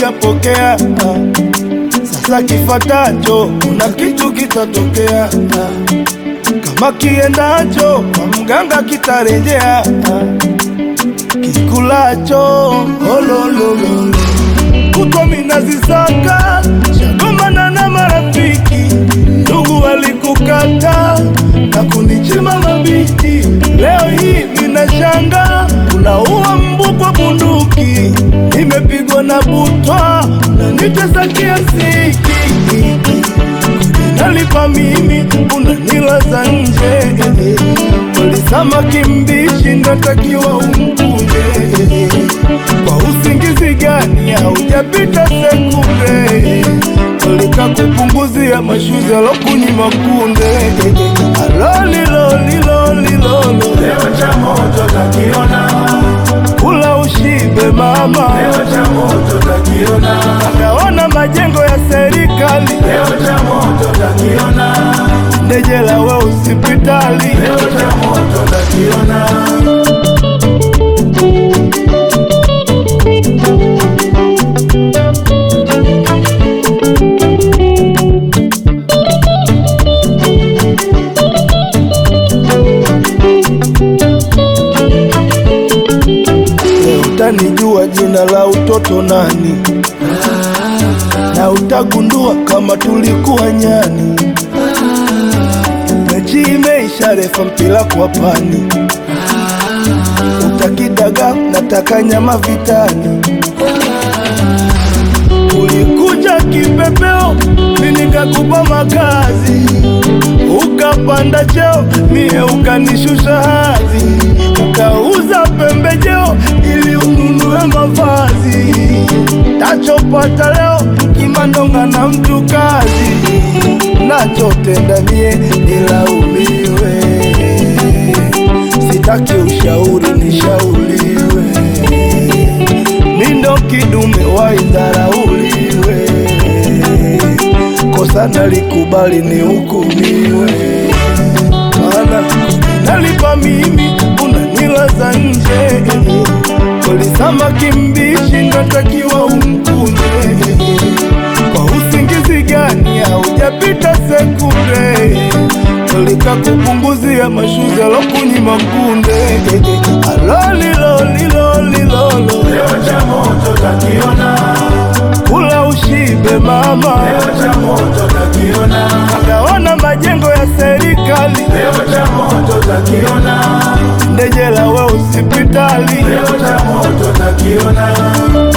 sijapokea. Ah, Sasa kifatacho kuna kitu kitatokea. Ah, Kama kiendacho kwa mganga kitarejea. Ah, Kikulacho olololo kutwa minazisaka shagomana na marafiki ndugu walikukata na kunichima mabiti. Leo hii minashanga unaua mbu kwa bunduki, nimepigwa na butwa na nitesa kiasiki nalipa mimi unanilaza nje walisama kimbishi ndatakiwa umkunje kwa usingizi gani haujapita sekunde walika kupunguzia mashuzi alokunyima kunde alolilolilolilolo Leo cha moto takiona, kula ushibe mama leo cha moto takiona, akaona majengo ya serikali leo cha moto takiona, ndejela we hospitali leo cha moto takiona. Leo utanijua jina la utoto nani, na utagundua kama tulikuwa nyani. Mechi imeisha, refa mpira kwa pani, utakidaga nataka nyama vitani. Ulikuja kipepeo, mimi nikakupa makazi, ukapanda cheo, mie ukanishusha hadhi, ukauza pembejeo ili ununue mavazi. Tachopata leo kimandonga na mtu kazi, nachotenda mie nilaumiwe, sitaki ushauri nishauriwe mindo kidume waidharauliwe, kosa nalikubali ni hukumiwe, maana nalipa mimi unanilaza nje, kolisama kimbishi natakiwa umkunje, kwa usingizi gani haujapita sekunde Tolika kupunguzia mashuzi alokunyima kunde alolilolilolilolo Leo cha moto takiona, kula ushibe mama leo cha moto takiona, akaona majengo ya serikali leo cha moto takiona, ndejela we hospitali leo cha moto takiona.